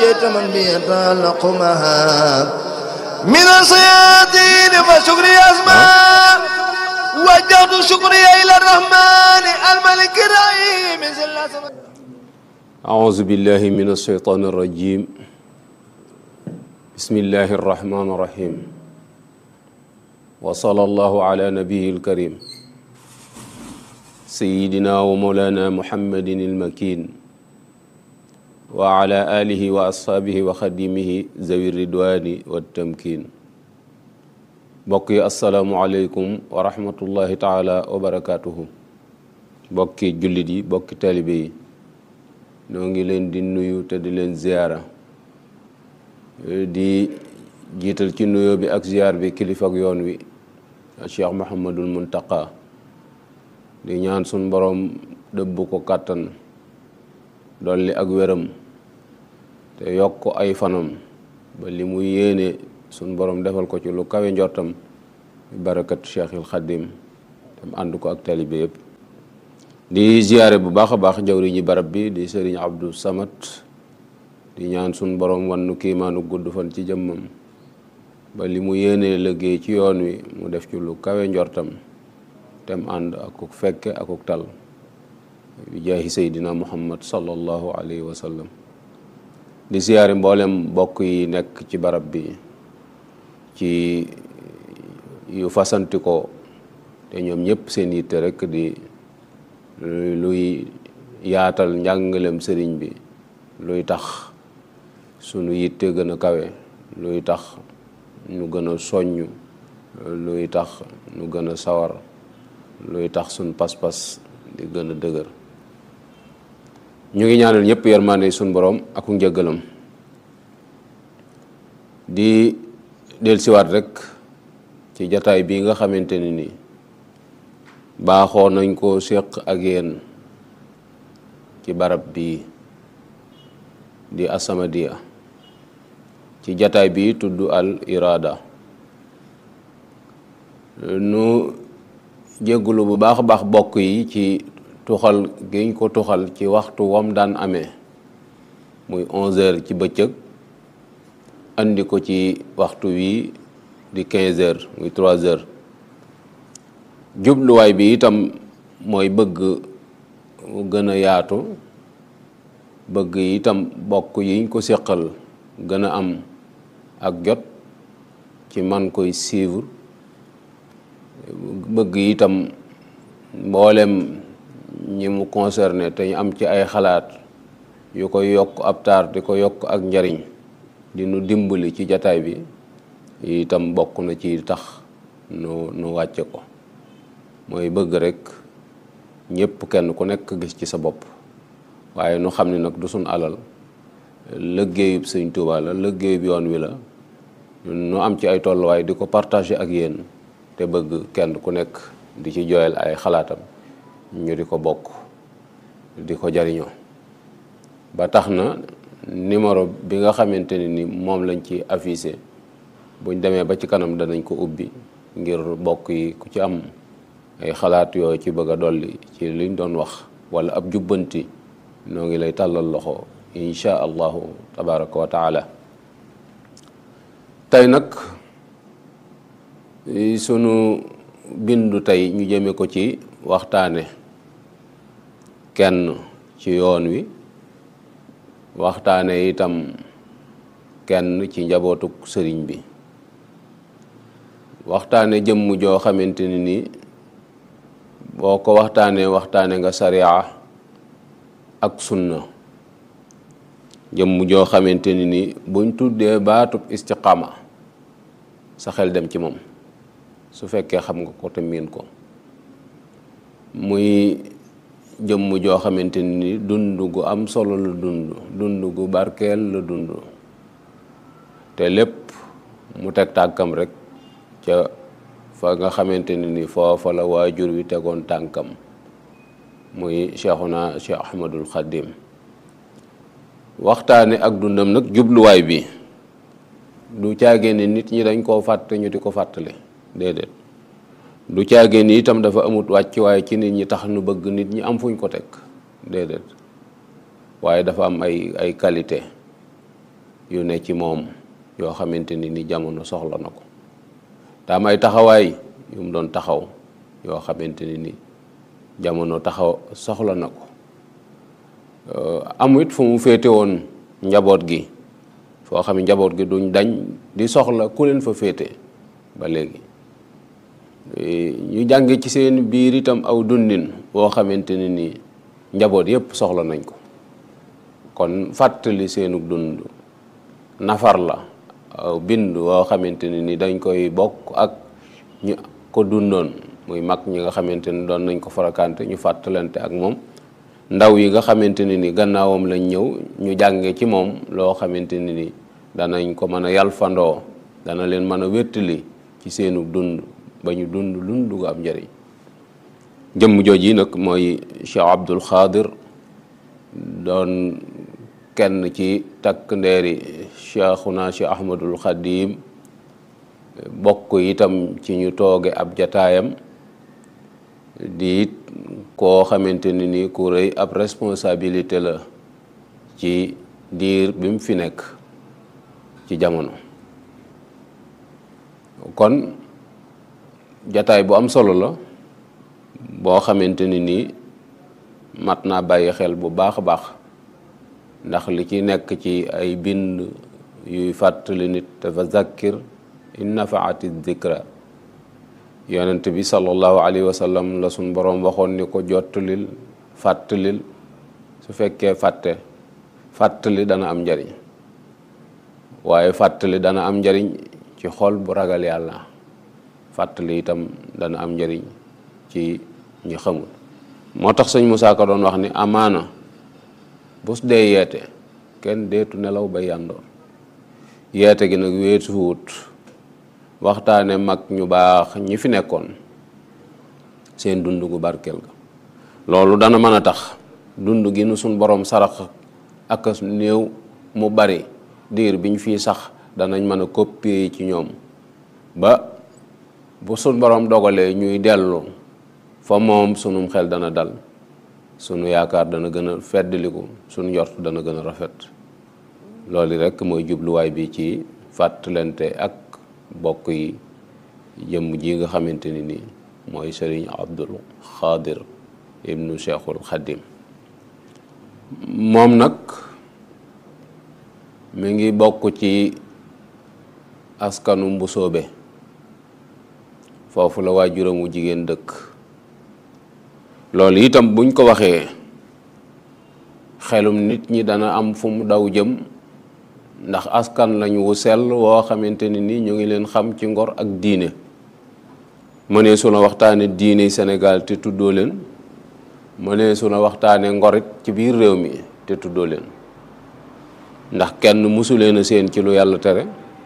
نجيت من بيتعلق معها من الصيادين فشكري أسماء وجهت شكري إلى الرحمن الملك الرحيم أعوذ بالله من الشيطان الرجيم بسم الله الرحمن الرحيم وصلى الله على نبيه الكريم سيدنا ومولانا محمد المكين وعلى آله وأصحابه وخديمه ذوي الردوان والتمكين بقي السلام عليكم ورحمة الله تعالى وبركاته بقي جلدي بقي تالبي noo ngi leen di nuyu te di leen ziyaara di jiital ci nuyoo bi ak ziyaar bi kilifa ak yoon wi Cheikh Mouhamadul Muntaqa di ñaan sun borom dëbb ko kàttan dolli ak wéram te yokk ay fanam ba li mu yéene sun borom defal ko ci lu kawe njortam barakat Cheikhil Xadim tam ànd ko ak talibe yëpp di ziyaare bu baax a baax jawriñi barab bi di sëriñ Abdou Samad di ñaan sun borom wannu kiimaanu gudd fan ci jëmmam ba li mu yéenee liggéey ci yoon wi mu def ci lu kawe njortam tem ànd akuk fekke akuk tal bi jaahi seydina muhammad sallallahu alayhi wa sallam di ziyaare mboolem mbokk yi nekk ci barab bi ci yu fasanti ko te ñoom ñëpp seen yitte rekk di luy yaatal njàngalem sëriñ bi luy tax sunu yitte gën a kawe luy tax nu gën a soññ luy tax nu gën a sawar luy tax sunu pas-pas di gën a dëgër ñu ngi ñaanal ñëpp yërmande sunu borom ak njëggalam di dellusiwaat rek ci jataay bii nga xamante ni nii baaxoo nañ ko séq ak yéen ci barab bii di As-Samadiyya ci jataay bi tudd al irada nu jéggulu bu baax a baax bokk yi ci tuxal giñ ko tuxal ci waxtu wam daan amee muy onze heures ci bëccëg andi ko ci waxtu wi di quinze heures muy trois heures jubluwaay bi itam mooy bëgg mu gën a yaatu bëgg itam bokk yiñ ko séqal gën a am ak jot ci man koy suivre bëgg itam mboolem ñi mu concerné te ñu am ci ay xalaat yu koy yokk ab taar di ko yokk ak njariñ di nu dimbali ci jataay bi itam bokk na ci tax nu nu wàcce ko mooy bëgg rekk ñëpp kenn ku nekk gis ci sa bopp waaye nu xam ne nag du suñ alal liggéeyub sëñ Tuubaa la liggéeyub yoon wi la nu am ci ay tolluwaay di ko partager ak yéen te bëgg kenn ku nekk di ci jooyal ay xalaatam ñu di ko bokk di ko jariñoo ba tax na numéro bi nga xamante ne ni moom lañ ci affiché buñ demee ba ci kanam danañ ko ubbi ngir bokk yi ku ci am ay xalaat yooyu ci bëgg a dolli ci liñ doon wax wala ab jubbanti noo ngi lay tàllal loxo insha allahu tabaraka wa taala tey nag sunu bindu tey ñu jëme ko ci waxtaane kenn ci yoon wi waxtaane itam kenn ci njabootuk sëriñ bi waxtaane jëmm joo xamante ni nii boo ko waxtaanee waxtaane nga sariya ak sunna jëmm joo xamante ni ni buñ tuddee baatub istiqaama sa xel dem ci moom su fekkee xam nga ko te miin ko muy jëmm joo xamante ni ni dund gu am solo la dund dund gu barkeel la dund te lépp mu teg tànkam rek ca fa nga xamante ni ni foofa la waajur wi tegoon tànkam muy cheikhuna cheikh ahmadul xadim waxtaane ak dundam nag jubluwaay bi du caagee ni nit ñi dañ koo fàtte ñu di ko fàttale déedéet du caagee ni itam dafa amut wàcc waaye ci nit ñi tax nu bëgg nit ñi am fuñ ko teg déedéet waaye dafa am ay ay qualité yu ne ci moom yoo xamante ni ni jamono soxla na ko te am ay taxawaay yu mu doon taxaw yoo xamante ni ni jamono taxaw soxla na ko amu it fu mu féete woon njaboot gi foo xam ne njaboot gi duñ dañ di soxla ku leen fa féete ba léegi ñu jànge ci seen biir itam aw dundin boo xamante ni nii njaboot yépp soxla nañ ko kon fàttali seenu dund nafar la aw bind woo xamante ni ni dañ koy bokk ak ñu ko dundoon muy mag ñi nga xamante ni doon nañ ko farakante ñu fàttalante ak moom ndaw yi nga xamante ni ni gannaawam lañ ñëw ñu jànge ci moom loo xamante ni ni danañ ko mën a yalfandoo dana leen mën a wéttali ci seenu dund ba ñu dund lund gu am njëriñ jëmm jooj yi nag mooy Cheikh Abdul Xaadir doon kenn ci takk ndeeri Cheikhuna Cheikh Ahmadul Xadim bokk itam ci ñu tooge ab jataayam di it koo xamante ni ni ku rëy ab responsabilité la ci diir bi mu fi nekk ci jamono kon jataay bu am solo la boo xamante ni nii mat naa bàyyi xel bu baax a baax ndax li ci nekk ci ay bind yuy fàttali nit dafa zakkir in nafaati dikra yonent bi sallallahu alayhi wa sallam la suñ boroom waxoon ni ko jottalil fàttalil su fekkee fàtte fàttali dana am njariñ waaye fàttali dana am njariñ ci xol bu ragal yàlla fàttali itam dana am njariñ ci ñi xamul moo tax sëñ Musaa Ka doon wax ni amaana bus dee yeete kenn deetu nelaw ba yàndoor yeete gi nag weesu wut waxtaane mag ñu baax ñi fi nekkoon seen dund gu barkeel ga loolu dana mën a tax dund gi nu suñ borom sarax ak néew mu bari diir biñ fii sax danañ mën a copier ci ñoom ba bu suñ borom dogalee ñuy dellu fa moom sunum xel dana dal sunu yaakaar dana gën a feddliku sunu njort dana gën a rafet loolu rekk mooy jubluwaay bi ci fàttalante ak bokk yi jëmm ji nga xamante ni nii mooy sëriñ Abdul Xaadir ibnu Cheikhul Xadim moom nag mi ngi bokk ci askanu mbusoobe foofu la waajuramu jigéen dëkk loolu itam buñ ko waxee xelum nit ñi dana am fu mu daw jëm ndax askan lañu wu sell woo xamante ni ni ñu ngi leen xam ci ngor ak diine mënee su na waxtaane diine Sénégal te tuddoo leen mënee su na waxtaane ngorit ci biir réew mi te tuddoo leen ndax kenn musu leen a seen ci lu yàlla tere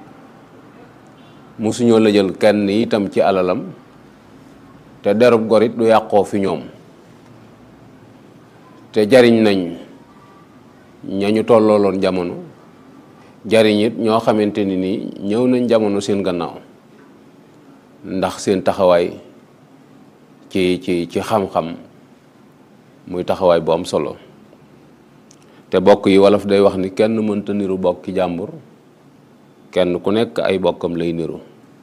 musuñoo la jël kenn itam ci alalam te derub gorit du yàqoo fi ñoom te jariñ nañ ñañu tollooloon jamono jariñ it ñoo xamante ni nii ñëw nañ jamono seen gannaaw ndax seen taxawaay ci ci ci xam-xam muy taxawaay bu am solo te bokk yi wolof day wax ni kenn mënta niru bokki jàmbur kenn ku nekk ay bokkam lay niru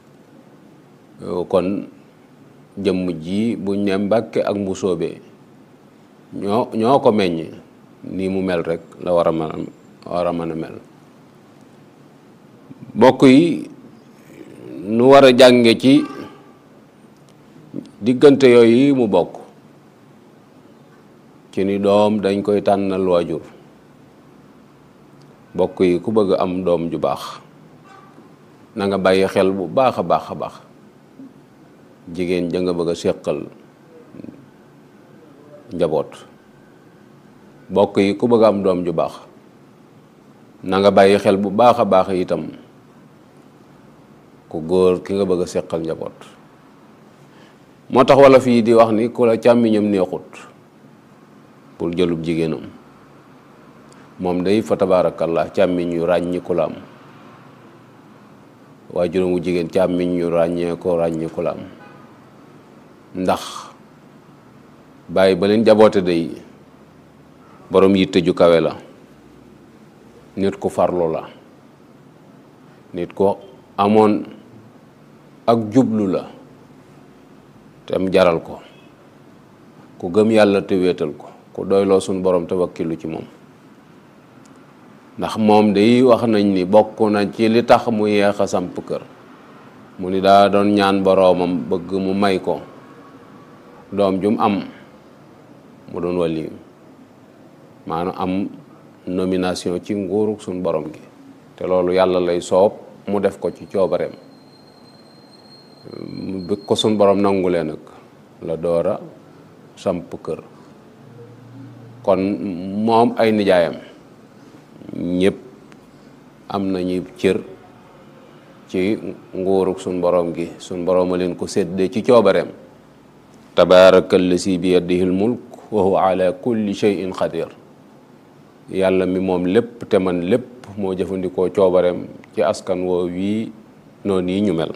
kon jëmm ji buñ ne Mbàkke ak Mbusoobe ñoo ñoo ko meññ nii mu mel rek la war a mën a war a mën a mel bokk yi nu war a jànge ci diggante yooyu mu bokk ci ni doom dañ koy tànnal waajur bokk yi ku bëgg am doom ju baax na nga bàyyi xel bu baax a baax a baax jigéen ja nga bëgg a séqal njaboot bokk yi ku bëgg am doom ju baax na nga bàyyi xel bu baax a baax itam ku góor ki nga bëgg a séqal njaboot moo tax wala fii di wax ni ku la càmmiñam neexut pour jëlub jigéenam moom day fa tabaarakallah càmmiñ yu ràññiku la am waajuram wu jigéen càmmiñ yu ràññee ko ràññiku la am ndax bàyyi ba leen jaboote day borom yitte ju kawe la nit ku farlu la nit ko amoon ak jublu la te mu jaral ko ku gëm yàlla te wéetal ko ku doyloo suñ borom te wakkilu ci moom ndax moom day wax nañ ni bokk na ci li tax mu yeex a samp kër mu ni daa doon ñaan boroomam bëgg mu may ko doom jum am mu doon wàlli maanaam am nomination ci nguuru suñ borom gi te loolu yàlla lay soob mu def ko ci coobareem mu bëgg ko suñ borom nangulee nag la doora samp kër kon moom ay nijaayam ñëpp am nañu cër ci nguuruk suñ borom gi suñ borom a leen ko séddee ci coobareem tabaarakallazi bi yadihil mulk wa huwa ala kulli shay'in qadir yàlla mi moom lépp te man lépp moo jëfandikoo coobareem ci askan woo wii noonu yi ñu mel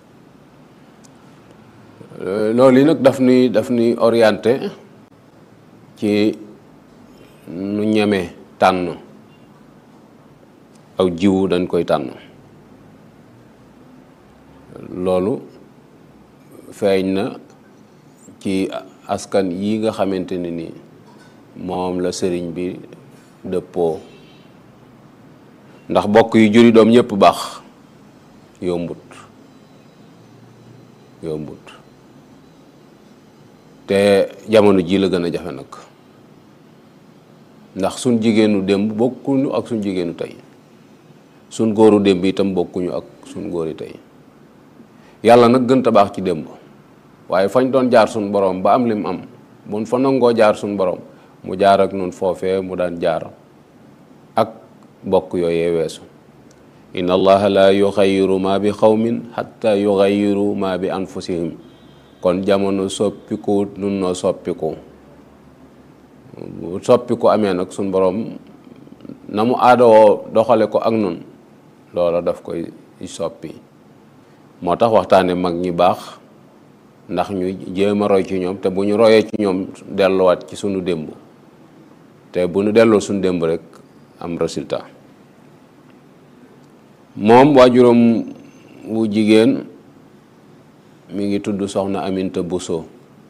loolu yi nag daf nuy daf nuy orienté ci nu ñeme tànn aw jiwu dañ koy tànn loolu feeñ na ci askan yi nga xamante ne ni moom la sëriñ bi dëppoo ndax bokk yu juri doom ñëpp baax yombut yombut te jamono ji la gën a jafe nag ndax suñ jigéenu démb bokkuñu ak suñ jigéenu tey suñ góoru démb itam bokkuñu ak suñ góori tey yàlla nag gën a baax ci démb waaye fañ doon jaar suñ borom ba am lim am buñ fa nangoo jaar suñ borom mu jaar ak nun foofee mu daan jaar ak bokk yooyee weesu inna allaha la yuxayiru ma bi xawmin xatta yuxayiru ma bi anfusihim kon jamono soppiku nun noo soppiku bu soppiku amee nag suñ borom na mu aadawoo doxale ko ak nun loola daf koy soppi moo tax waxtaane mag ñi baax ndax ñu jéem a roy ci ñoom te bu ñu royee ci ñoom delluwaat ci sunu démb te bu ñu delloo suñu démb rek am résultat moom waajuram wu jigéen mi ngi tudd soxna Aminta Bousso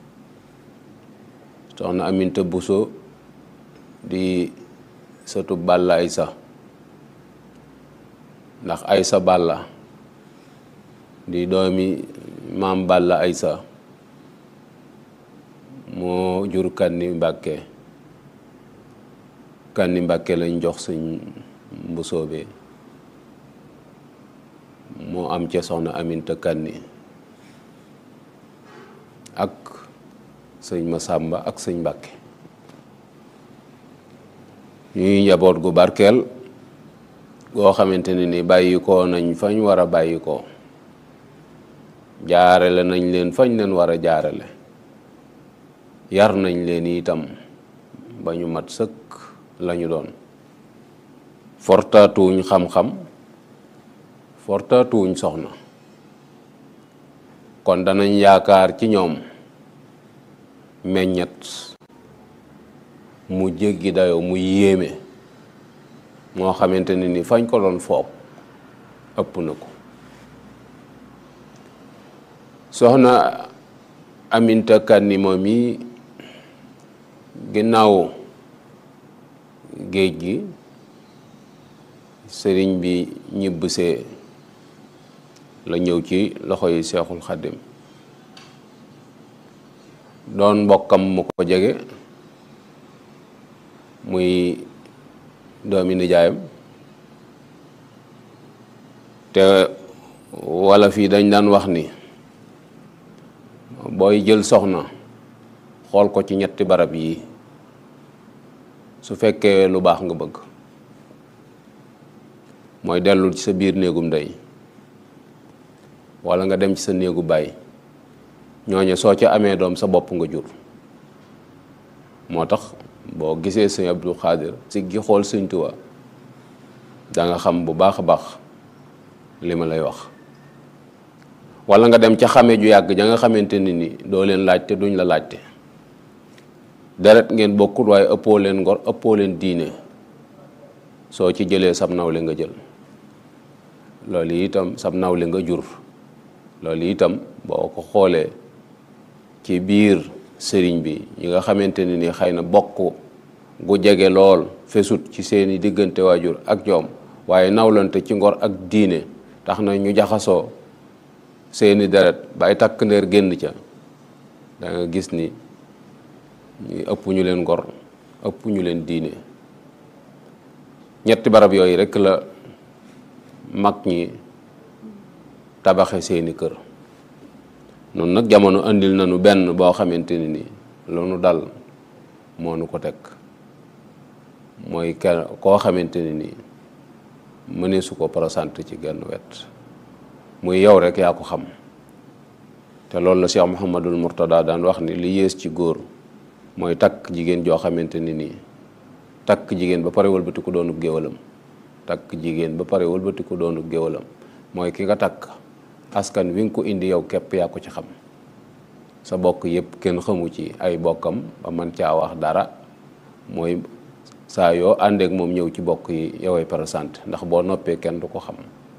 soxna Aminta Bousso di sëtu Balla Aysa ndax Aysa Balla di doomi maam Balla Aysa moo jur Kanni Mbàkke Kanni Mbàkke lañ jox sëñ Mbusoobe moo am ca soxna Aminta Kanni ak sëñ Masàmba ak sëñ Mbàkke ñuy njaboot gu barkeel goo xamante ne ni bàyyi ko nañ fañ war a bàyyi ko jaarale nañ leen fañ leen war a jaarale yar nañ leen itam ba ñu mat sëkk lañu doon fortaatuwuñ xam-xam fortaatuwuñ soxna kon danañ yaakaar ci ñoom meññet mu jéggi dayoo mu yéeme moo xamante ne ni fañ ko doon foog ëpp na ko soxna Aminta Kanni moom yi ginnaaw géej gi sëriñ bi ñibbisee la ñëw ci loxo yi seexul xaddim doon mbokkam mu ko jege muy doomi nijaayam te wala fii dañ daan wax ni booy jël soxna xool ko ci ñetti barab yi su fekkee lu baax nga bëgg mooy dellu ci sa biir néegum ndey wala nga dem ci sa néegu baay ñooñu soo ca amee doom sa bopp nga jur moo tax boo gisee sëñ Abdou Khadir si gi xool sëñ Tuubaa da nga xam bu baax a baax li ma lay wax wala nga dem ca xame ju yàgg ja nga xamante ni ni doo leen laajte duñ la laajte deret ngeen bokkut waaye ëppoo leen ngor ëppoo leen diine soo ci jëlee sam nawle nga jël loolu itam sab nawle nga jur loolu itam boo ko xoolee ci biir sëriñ bi ñi nga xamante ne ni xëy na bokk gu jege lool fesut ci seeni diggante waajur ak ñoom waaye nawlante ci ngor ak diine tax na ñu jaxasoo seeni deret ba ay takk ndeer génn ca da nga gis ni ñu ëpp ñu leen ngor ëpp ñu leen diine ñetti barab yooyu rekk la mag ñi tabaxe seeni kër noonu nag jamono andil nañu benn boo xamante ni ni lu nu dal moo nu ko teg mooy kenn koo xamante ni nii mënee su ko présenté ci genn wet muy yow rek yaa ko xam te loolu la Cheikh Mouhamadul Mourtada daan wax ni li yées ci góor mooy takk jigéen joo xamante ni nii takk jigéen ba pare wëlbati ko doonub géwalam takk jigéen ba pare wëlbati ko doonub géwalam mooy ki nga takk askan wi nga ko indi yow képp yaa ko ci xam sa bokk yépp kenn xamu ci ay bokkam ba man caa wax dara mooy saa yoo àndeek moom ñëw ci bokk yi yoway présenté ndax boo noppee kenn du ko xam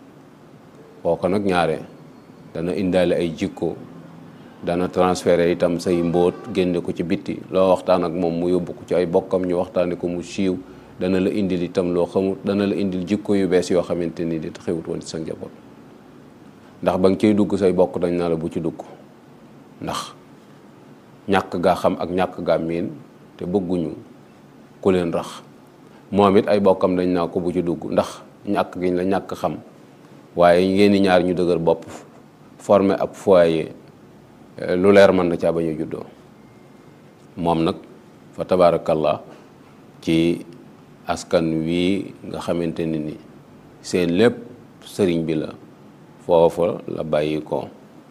kooko nag ñaare dana indaale ay jikko dana transféré itam say mbóot génne ko ci bitti loo waxtaan ak moom mu yóbbu ko ci ay bokkam ñu waxtaane ko mu siiw dana la indil itam loo xamut dana la indil jikko yu bees yoo xamante ni di xewut woon ci sa njaboot ndax ba nga ciy dugg say bokk dañ na la bu ci dugg ndax ñàkk gaa xam ak ñàkk gaa miin te bëgguñu ku leen rax moom it ay bokkam dañ naa ko bu ci dugg ndax ñàkk giñ la ñàkk xam waaye ngeen ñaar ñu dëgër bopp formé ab foyer lu leer mën na caa bañ a juddoo moom nag fa tabaarakallah ci askan wii nga xamante ni ni seen lépp sëriñ bi la foofa la bàyyi ko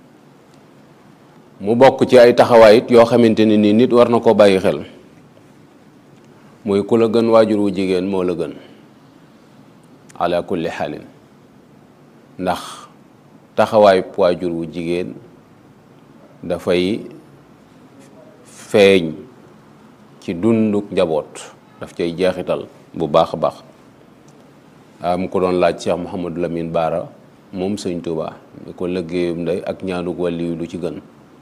mu bokk ci ay taxawaay it yoo xamante ni ni nit war na ko bàyyi xel muy ku la gën waajur wu jigéen moo la gën ala kulli xaalin ndax taxawaay waajur wu jigéen dafay feeñ ci dunduk njaboot daf cay jeexital bu baax a baax am ko doon laaj Cheikh Mouhamadou Lamine Baara moom sëñ Touba ni ko liggéeyum ndey ak ñaanuk wàlli yu lu ci gën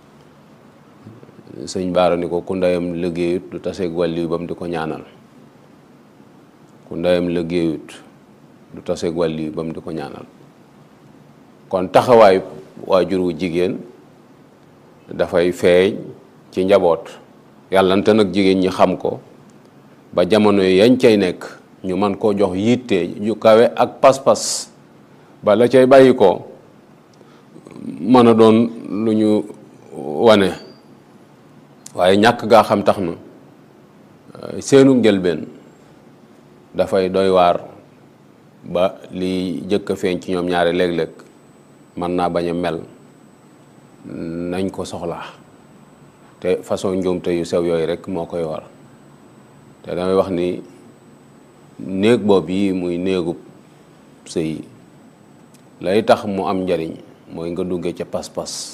sëñ Baara ni ko ku ndeyam liggéeyut du taseeg wàlli yu ba mu di ko ñaanal ku ndeyam liggéeyut du taseeg wàlli yu ba mu di ko ñaanal kon taxawaay waajur wu jigéen dafay feeñ ci njaboot yàllante nag jigéen ñi xam ko ba jamono yañ cay nekk ñu man koo jox yitte yu kawe ak pas-pas ba la cay bàyyi ko mën a doon lu ñu wane waaye ñàkk gaa xam tax na seenu njëlbeen dafay doy waar ba li jëkk a feeñ ci ñoom ñaari léeg-léeg mën naa bañ a mel nañ ko soxlaa te façon njuumte yu sew yooyu rek moo koy war te damay wax ni néeg boobu yi muy néegub sëy lay tax mu am njariñ mooy nga dugge ca pas-pas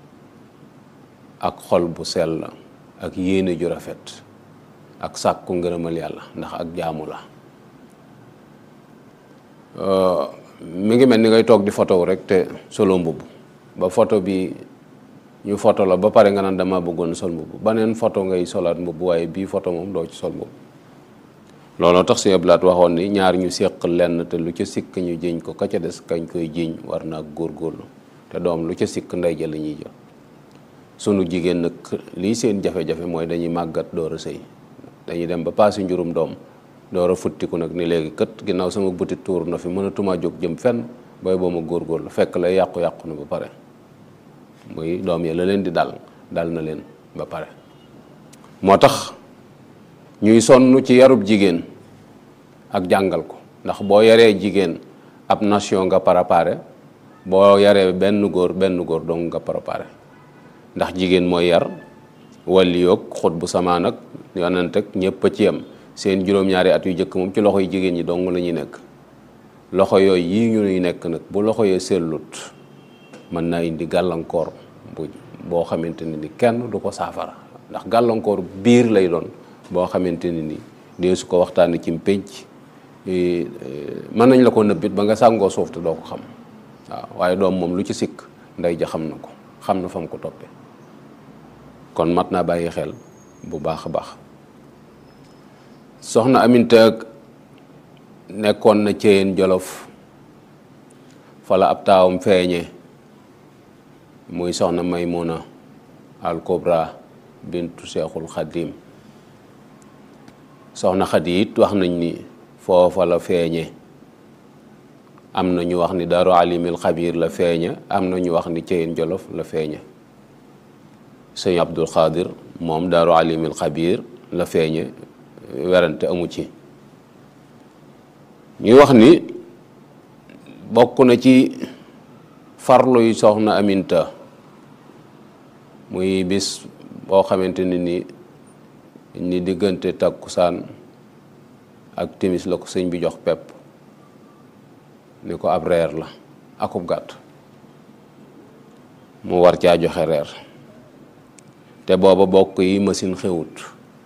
ak xol bu sell ak yéene ju rafet ak sàkku ngërëmal yàlla ndax ak jaamu la mi ngi mel ni ngay toog di photo rek te solo mbubb ba photo bi ñu photo la ba pare nga naan dama bëggoon sol mbubb baneen photo ngay solaat mbubb waaye bii photo moom doo ci sol mbubb looloo tax si ablaat waxoon ni ñaar ñu séq lenn te lu ca sikk ñu jiñ ko ka ca des kañ koy jiñ war naa góorgóorlu te doom lu ca sikk ndey ja la ñuy jël sunu jigéen nag lii seen jafe-jafe mooy dañuy màggat door a sëy dañuy dem ba paasi njurum doom door a futtiku nag ni léegi kët ginnaaw sama butit tuur na fi mënatumaa jóg jëm fenn booy boo ma góorgóorlu fekk lay yàqu-yàqu na ba pare muy doom ya la leen di dal dal na leen ba pare moo tax ñuy sonn ci yarub jigéen ak jàngal ko ndax boo yaree jigéen ab nation nga préparé boo yaree benn góor benn góor dong nga préparé ndax jigéen mooy yar wàlli yoog xut bu samaan ak yonent ak ñëpp a ci yem seen juróom-ñaari at yu jëkk moom ci loxo yi jigéen ñi dong la ñuy nekk loxo yooyu yii ñu ñuy nekk nag bu loxo yee sellut mën naa indi gàllankoor bu boo xamante ne ni kenn du ko saafara ndax gàllankoor biir lay doon boo xamante ne ni dee su ko waxtaanee ci pénc mën nañ la ko nëbbit ba nga sàngoo suuf te doo ko xam waaw waaye doom moom lu ci sikk ndey ja xam na ko xam na fa mu ko toppe kon mat naa bàyyi xel bu baax a baax soxna Aminta nekkoon na Ceyeen Jolof fala ab taawam feeñe muy soxna Maymuna al Kubra bintu Seexul Xadim soxna Xadi it wax nañ ni foofa la feeñe am na ñu wax ni Daaru Alimil Xabiir la feeñe am na ñu wax ni Ceyeen Jolof la feeñe sëñ Abdul Xaadir moom Daaru Alimil Xabiir la feeñe werante amu ci ñuy wax ni bokk na ci farlu yu soxna Aminta muy bis boo xamante ni ni ni diggante takkusaan ak timis la ko sëñ bi jox pepp ni ko ab reer la akub gàtt mu war caa joxe reer te booba bokk yi machine xewut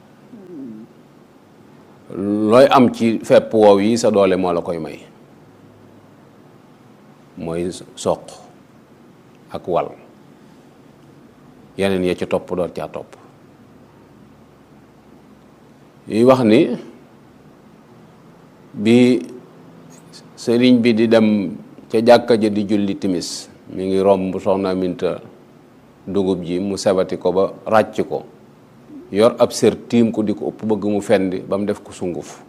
looy am ci fepp woow yi sa doole moo la koy may mooy soq ak wal yeneen ya ci topp doon caa topp yuy wax ni bi sëriñ bi di dem ca jàkka ja di julli timis mi ngi romb soxna Aminta dugub ji mu sebati ko ba ràcc ko yor ab sër tiim ko di ko ëpp bëgg mu fendi ba mu def ko sunguf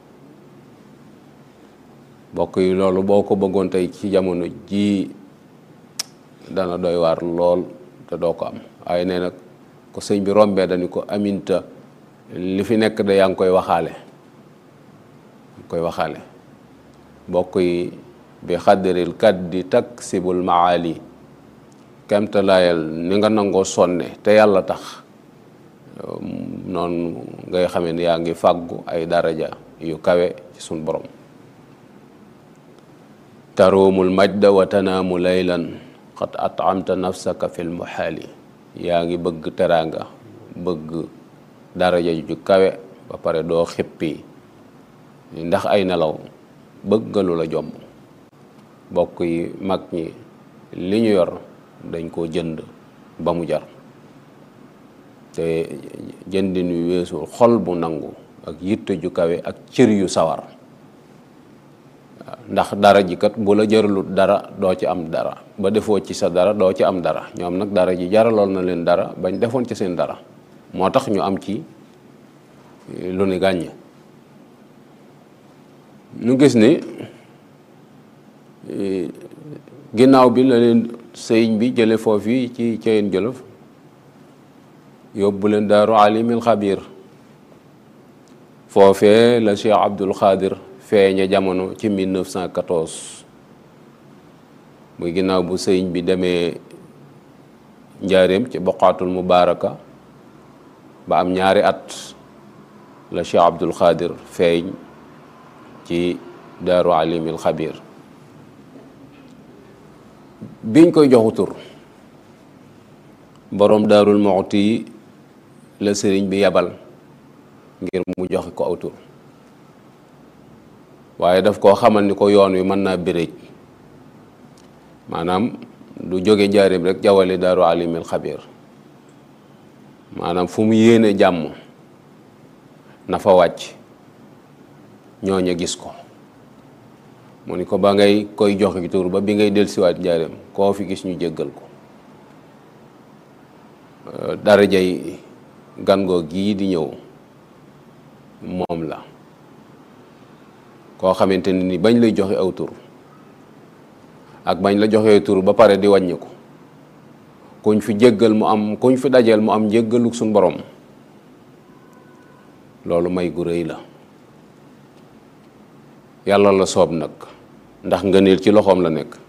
bokk yi loolu boo ko bëggoon tey ci jamono jii dana doy waar lool te doo ko am waaye nee nag ko sëñ bi rombee dañu ko Aminta li fi nekk da yaa ngi koy waxaale koy waxaale bokk yi bi xaddaril kaddi taksibul maali kemtalaayal ni nga nangoo sonne te yàlla tax noonu ngay xamee ni yaa ngi fàggu ay daraja yu kawe ci sun borom taruumul majda wa tanaamu laylan xat atamta nafsaka fil muhaali yaa ngi bëgg teraanga bëgg daraja ju kawe ba pare doo xippi ndax ay nelaw bëgg nga lu la jomb bokk yi mag ñi li ñu yor dañ koo jënd ba mu jar te jëndin wi weesul xol bu nangu ak yitte ju kawe ak cër yu sawar ndax dara ji kat bu la jaralut dara doo ci am dara ba defoo ci sa dara doo ci am dara ñoom nag dara ji jaraloon na leen dara bañ defoon ci seen dara moo tax ñu am ci lu ni gàññ ñu gis ni ginnaaw bi la leen sëriñ bi jële foofu ci Ceyeen Jolof yóbbu leen daaru alimil xabir foofee la Cheikh Abdul Xaadir feeñe jamono ci 1914 muy ginnaaw bu sëriñ bi demee njaareem ci boqaatul mubaaraka ba am ñaari at la Cheikh Abdul Xaadir feeñ ci daaru alimil xabir biñ koy joxu tur boroom daarul moxti yi la sëriñ bi yabal ngir mu joxe ko aw tur waaye daf koo xamal ni ko yoon wi mën naa béréj maanaam du jóge njaarim rek jawale daaru alimil xabir maanaam fu mu yéene jàmm na fa wàcc ñooña gis ko mu ni ko ba ngay koy joxe tur ba bi ngay dellusiwaat njaareem koo fi gis ñu jéggal ko darajay gangoo gii di ñëw moom la koo xamante ne ni bañ lay joxe aw tur ak bañ la joxee tur ba pare di wàññi ko kuñ fi jéggal mu am kuñ fi dajeel mu am njéggaluk suñ borom loolu may gu rëy la yàlla la soob nag ndax ngëneel ci loxoom la nekk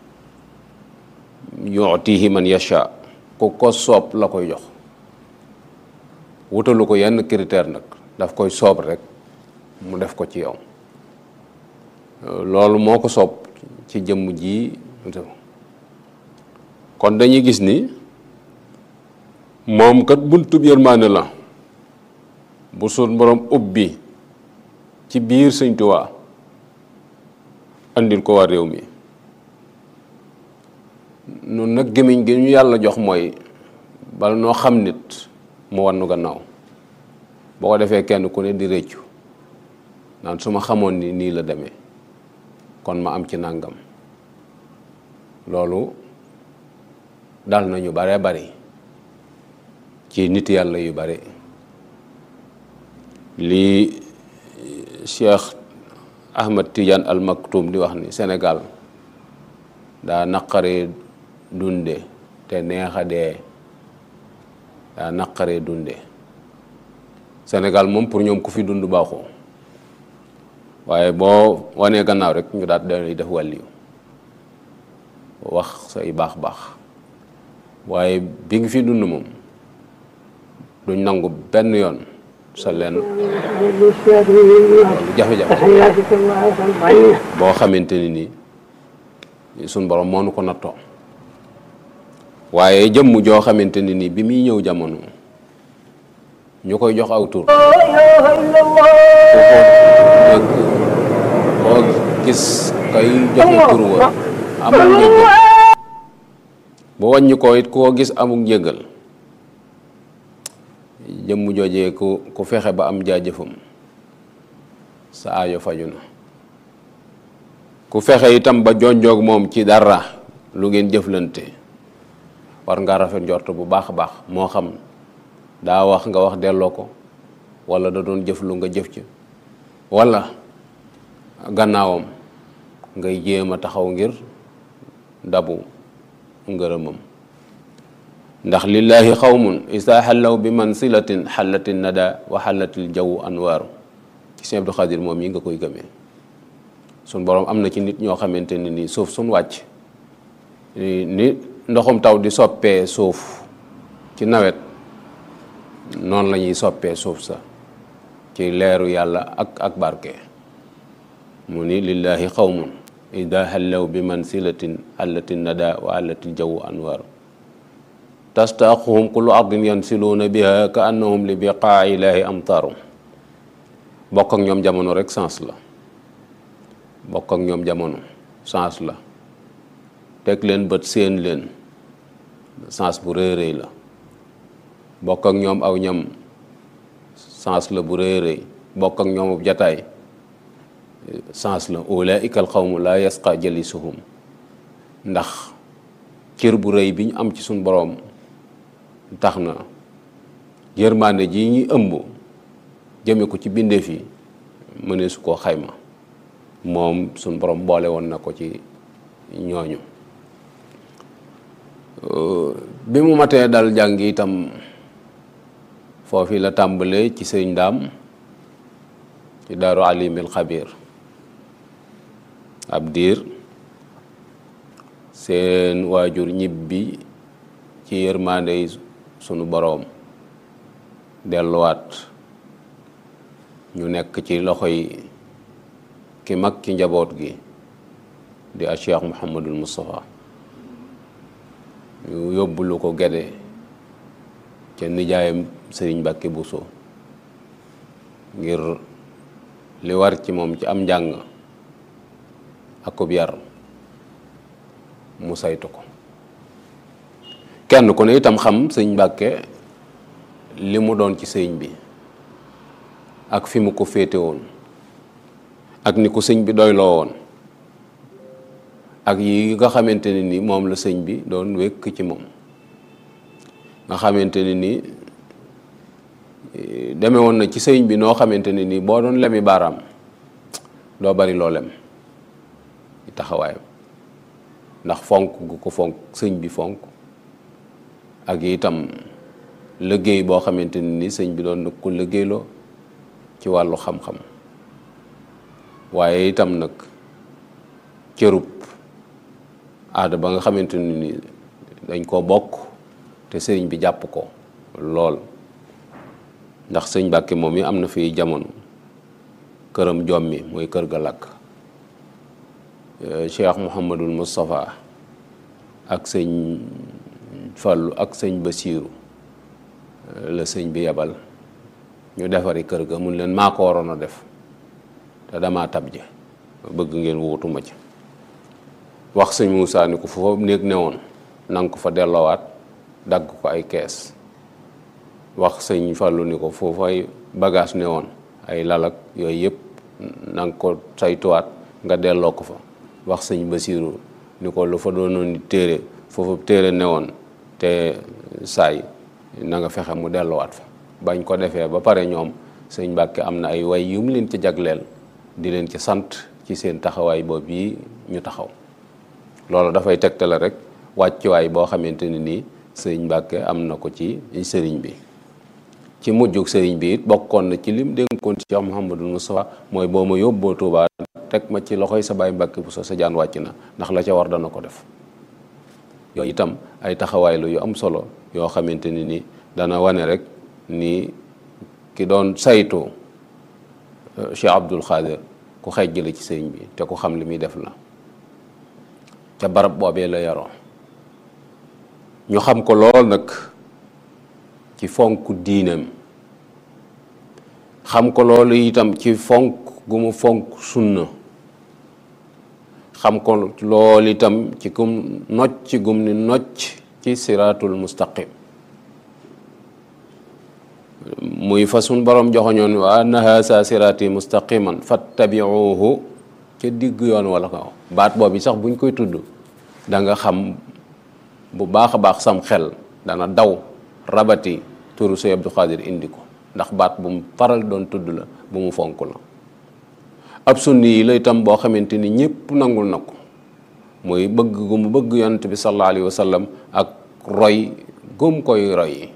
yu'tihi man yasha ku ko soob la koy jox wutalu ko yenn critère nag daf koy soob rek mu def ko ci yow loolu moo ko soob ci jëmm ji kon dañuy gis ni moom kat buntub yërmaane la bu sun borom ubbi ci biir Sëñ Tuubaa andil ko waa réew mi nun nag gémmiñ gi ñu yàlla jox mooy bala noo xam nit mu wannu gannaaw boo ko defee kenn ku ne di réccu naan su ma xamoon ni nii la demee kon ma am ci nàngam loolu dal nañu bare bari ci nit yàlla yu bari lii Cheikh Ahmad Tidiane Al Maktoum di wax ni Sénégal daa naqaree dunde te neexa dee daa naqaree dunde Sénégal moom pour ñoom ku fi dund baaxoo waaye boo wanee gannaaw rek ñu daat dañuy def wàlliyu wax say baax baax waaye bi ngi fi dund moom duñ nangu benn yoon sa leen jafe-jafe boo xamante ni nii suñ borom moo nu ko nattoo waaye jëmm joo xamante ni nii bi muy ñëw jamono ñu koy jox aw tur koo gis kay joxe tur wa amul njëgal bu wàññi ko it koo gis amul njëgal jëmm joojee ku ku fexe ba am jaajëfam sa aajo faju na ku fexe itam ba jonjoog moom ci dara lu ngeen jëflante war nga rafet njort bu baax a baax moo xam daa wax nga wax delloo ko wala da doon jëf lu nga jëf ci wala gannaawam ngay jéem a taxaw ngir dabu ngërëmam ndax lillahi xawmun isa xallaw bi mansilatin xallatin nada wa xallatil jawu anwaaru ci Sëñ Abdu Xaadir moom yi nga koy gëmee sun boroom am na ci nit ñoo xamante ni nii suuf suñ wàcc ni ndoxum taw di soppee suuf ci nawet noonu la ñuy soppee suuf sa ci leeru yàlla ak ak barke mu ni lillahi xawmun ida xallaw bi mansilatin xallatin nada wa xallatil jawu anwaaru tastaaquhum kullu ardin yansiluuna biha ka annahum li biqaa ilaahi amtaaru bokk ak ñoom jamono rek sens la bokk ak ñoom jamono sens la teg leen bët séen leen sens bu rëy rëy la bokk ak ñoom aw ñam sens la bu rëy rëy bokk ak ñoom jataay sens la ulaika al qawmu laa yasqa jalisuhum ndax cër bu rëy bi ñu am ci suñ boroom tax na yërmande ji ñuy ëmb jëme ko ci bindeef yi mënee su koo xayma moom suñ borom boole woon na ko ci ñooñu bi mu matee dal jàng itam foofi la tàmbalee ci sëñ ndaam ci daaru alimil xabir ab diir seen waajur ñibbi ci yërmande yi sunu boroom delluwaat ñu nekk ci loxo yi ki mag ci njaboot gi di a Cheikh Mouhamadul Moustapha ñu yóbbulu ko gede ca nijaayam Sëriñ Mbàkke Buso ngir li war ci moom ci am njàng akub yar mu saytu ko kenn ku ne itam xam sëñ Mbàkke li mu doon ci sëñ bi ak fi mu ko féete woon ak ni ko sëñ bi doyloo woon ak yi nga xamante ne ni moom la sëñ bi doon wékk ci moom nga xamante ne ni deme woon na ci sëñ bi noo xamante ne ni boo doon lemi baaraam doo bari loo lem taxawaayam ndax fonk gu ko fonk sëñ bi fonk ak itam liggéey boo xamante ne ni sëñ bi doon na ko liggéeyloo ci wàllu xam-xam waaye itam nag cërub aada ba nga xamante ne ni dañ koo bokk te sëriñ bi jàpp ko lool ndax sëñ Mbàkke moom mi am na fi jamono këram jommi mooy kër ga lakk Cheikh Mouhamadul Moustapha ak sëñ Fallu ak sëñ Basiiru la sëñ bi yebal ñu defari kër ga mun leen maa ko waroon a def te damaa tab je bëgg ngeen wutuma ci wax sëñ Moussa ni ko foofu néeg ne woon na nga ko fa delloowaat dagg ko ay kees wax sëñ Fallou ni ko foofu ay bagage ne woon ay lalak yooyu yëpp na nga ko saytuwaat nga delloo ko fa wax sëñ Basiiru ni ko lu fa doonoon ni téere foofu téere ne woon te saay na nga fexe mu delloowaat fa bañ ko defee ba pare ñoom sëñ Mbàkke am na ay way yu mu leen ci jagleel di leen ci sant ci seen taxawaay boobu yi ñu taxaw loolu dafay tegtale rek wàccuwaay boo xamante ne nii sëriñ Mbàkke am na ko ci sëriñ bi ci mujjug sëriñ bi it bokkoon na ci lim dénkoon Cheikh Mouhamadul Moustapha mooy boo ma yóbboo Tuubaa teg ma ci loxoy sa baay Mbàkke bu sa sa jaan wàcc na ndax la ca war dana ko def yooyu itam ay taxawaay la yu am solo yoo xamante ni ni dana wane rek ni ki doon saytu Cheikh Abdul Xaadir ku xejj la ci sëriñ bi te ku xam li muy def la ca barab boobee la yaroo ñu xam ko lool nag ci fonk diinam xam ko loolu itam ci fonk gu mu fonk sunna xam ko loolu itam ci kum nocc gum ni nocc ci siraatul mustaqim muy fa sun borom joxoñoon wa anna haasa siraati mustaqiman fattabiuhu ca digg yoon wala ko baat boobu sax buñ koy tudd da nga xam bu baax a baax sam xel dana daw rabati turu Sëñ Abdou Khadir indi ko ndax baat bu mu faral doon tudd la bu mu fonk la ab sunni yi la itam boo xamante ni ñëpp nangul na ko muy bëgg gu mu bëgg yonent bi sallallahu alayhi wa sallam ak roy gum koy roy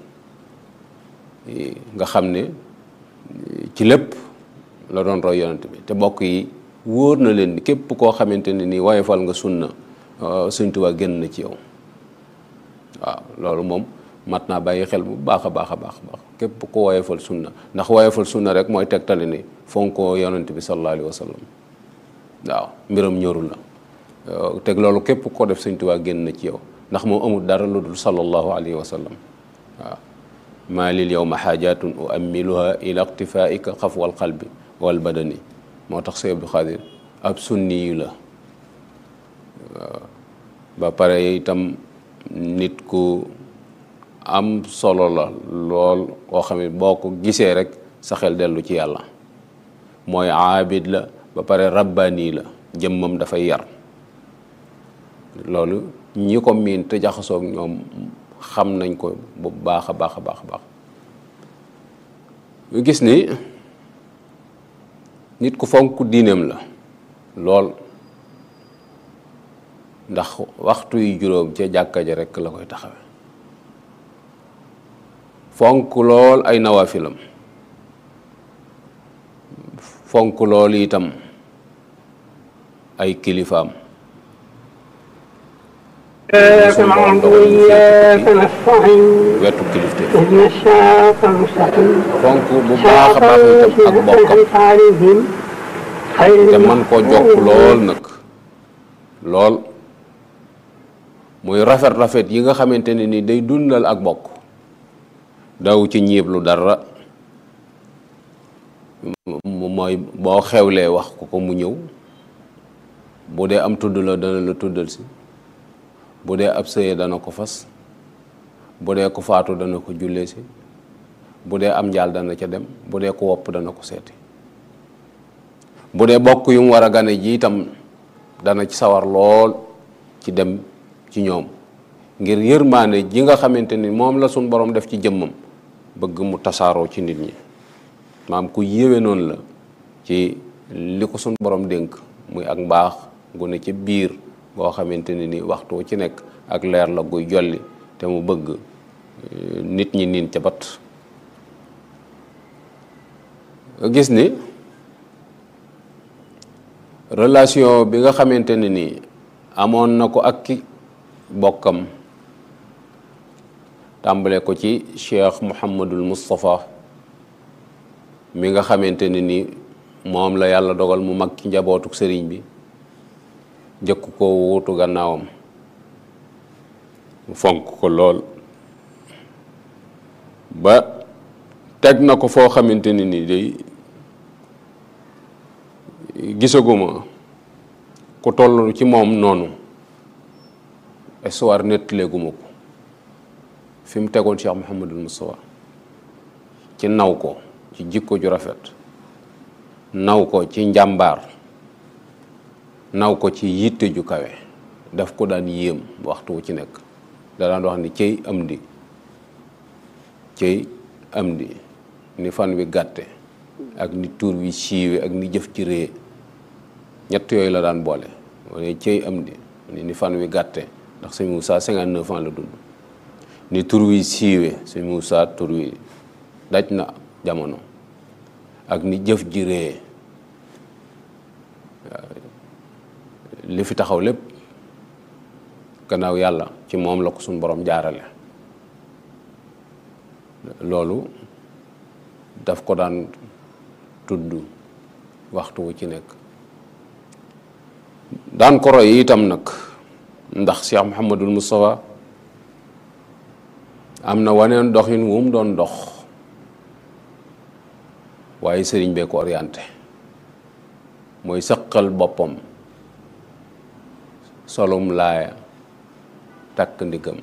nga xam ne ci lépp la doon roy yonent bi te bokk yi wóor na leen ni képp koo xamante ne nii woyofal nga sunna Sëñ Tuubaa génn na ci yow waaw loolu moom mat naa bàyyi xel bu baax a baax a baax baax képp ko woyofal sunna ndax woyofal sunna rek mooy tegtali ni fonkoo yonent bi sallallahu alayhi wa sallam waaw mbiram ñorul la teg loolu képp ko def Sëñ Tuubaa génn na ci yow ndax moom amul dara lu dul sallallahu alayhi wa sallam waaw maa lil yowma xaajatun uammiluha ila iqtifaaika xafwal qalbi wal badani moo tax Sëñ Abdou Khadir ab sunni yu la ba pare itam nit ku am solo la lool koo xam ne boo ko gisee rek sa xel dellu ci yàlla mooy aabid la ba pare rabbaani la jëmmam dafay yar loolu ñi ko miin te jaxasoog ñoom xam nañ ko bu baax a baax a baax a baax ñu gis ni nit ku fonk diineem la lool ndax waxtu yu juróom ca jàkka ja rekk la koy taxawe fonk lool ay nawaafilam fonk lool itam ay kilifaam إياك نعبد وإياك نستعين wetu kilifte اهدنا الصراط المستقيم fonk bu baax a صراط baax itam ak الذين bokkam أنعمت عليهم غير te man koo jokk المغضوب lool nag lool muy rafet-rafet yi nga xamante ne ni day dundal ak bokk daw ci ñiib lu dara m- mooy boo xewlee wax ko ko mu ñëw bu dee am tudd la dana la tuddal si bu dee ab sëye dana ko fas bu dee ko faatu dana ko jullee si bu dee am njaal dana ca dem bu dee ko wopp dana ko seeti bu dee bokk yu mu war a gane ji itam dana ci sawar lool ci dem ci ñoom ngir yërmaane ji nga xamante ni moom la suñ borom def ci jëmmam bëgg mu tasaaroo ci nit ñi maam ku yéwe noonu la ci li ko suñ borom dénk muy ak mbaax gu ne ci biir boo xamante ne ni waxtu wu ci nekk ak leer la guy jolli te mu bëgg eh, nit ñi niin ca bat nga gis ni relation bi nga xamante ne ni amoon na ko ak ki bokkam tàmbale ko ci cheikh Mouhamadul Moustapha mi nga xamante ne ni moom la yàlla dogal mu mag ci njabootuk sëriñ bi jëkk ko wuutu gannaawam mu fonk ko lool ba teg na ko foo xamante ne ni day gisaguma ku toll ci moom noonu histoire nettaleeguma ko fi mu tegoon Cheikh Mouhamadul Moustapha ci naw ko ci jikko ju rafet naw ko ci njàmbaar naw ko ci yitte ju kawe daf ko daan yéem waxtu wu ci nekk da daan wax ni cey am di cey am di ni fan wi gàtte ak ni tuur wi siiwe ak ni jëf ci rée ñett yooyu la daan boole wane cey am di ni fan wi gàtte ndax sëñ Moussa 59 ans la dund ni tur wi siiwe sëñ Moussa tur wi daj na jamono ak ni jëf ji rée li fi taxaw lépp gannaaw yàlla ci moom la ko suñ borom jaarale loolu daf ko daan tudd waxtu wu ci nekk daan ko roy itam nag ndax Cheikh Mouhamadul Moustapha am na waneen doxin wu mu doon dox waaye sëriñ bee ko orienté mooy sëqal boppam solum laaya takk ndigam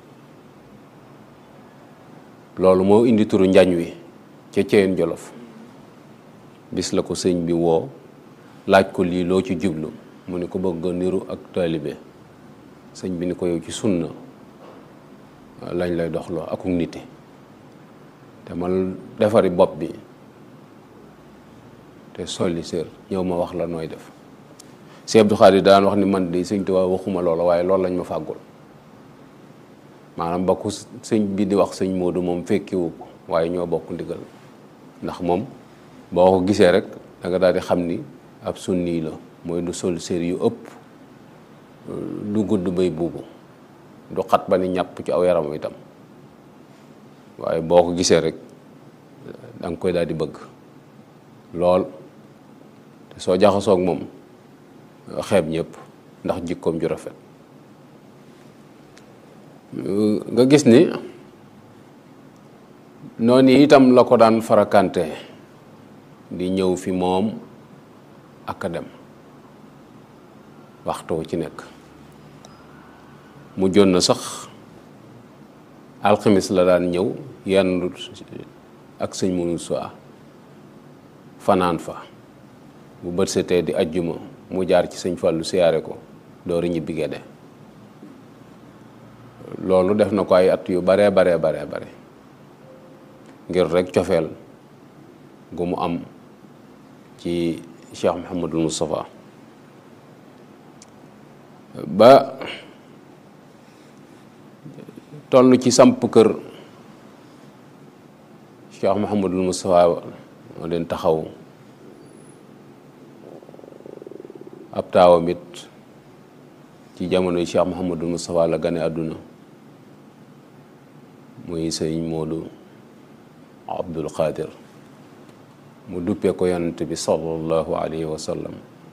loolu moo indi turu njañ wi ca Ceyeen Jolof bis la ko sëñ bi woo laaj ko lii loo ci jublu mu ni ko bëgg niru ak taalibe sëñ bi ni ko yow ci sunna lañ lay doxloo akuk nite te man defari bopp bi te solli sër ñëw ma wax la nooy def Sëñ Abdou Khadir daan wax ni man de sëñ Tuubaa waxuma loola waaye loolu lañ ma fàggul maanaam ba ku sëñ bi di wax sëñ Moodu moom fekkiwu ko waaye ñoo bokk ndigal ndax moom boo ko gisee rek da nga daal di xam ni ab sunni la mooy du sol sér yu ëpp du gudd bay buubu du xat ba ni ñàpp ci aw yaram itam waaye boo ko gisee rek da nga koy daal di bëgg lool te soo jaxasoog moom xeeb ñëpp ndax jikkoom ju rafet nga gis ni noonu itam la ko daan farakante di ñëw fi moom ak a dem waxtu ci nekk mu jon na sax alxamis la daan ñëw yenn ak sëñ mënu soi fanaan fa bu bët setee di ajjuma mu jaar ci sëñ Fallou siyaare ko dooru ñibbi Gédé loolu def na ko ay at yu baree baree baree bare ngir rek cofeel gu mu am ci Cheikh Mouhamadul Moustapha ba toll ci samp kër Cheikh Mouhamadul Moustapha moo leen taxaw ab taawam it ci jamono Cheikh Mouhamadul Moustapha la gane àdduna muy sëñ Moodu Abdul Qadir mu duppee ko yonent bi sallallahu alayhi wa sallam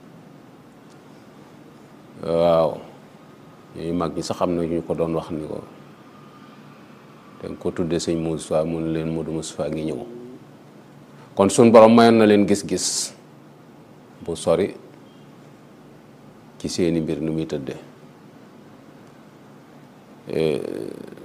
waaw ñuy mag ñi sax xam na ñu ko doon wax ni ko te ko tudde sëñ Moustapha mun leen Moodu Moustapha ngi ñëw kon suñ borom mayoon na leen gis-gis bu sori ci seeni mbir nu muy tëdde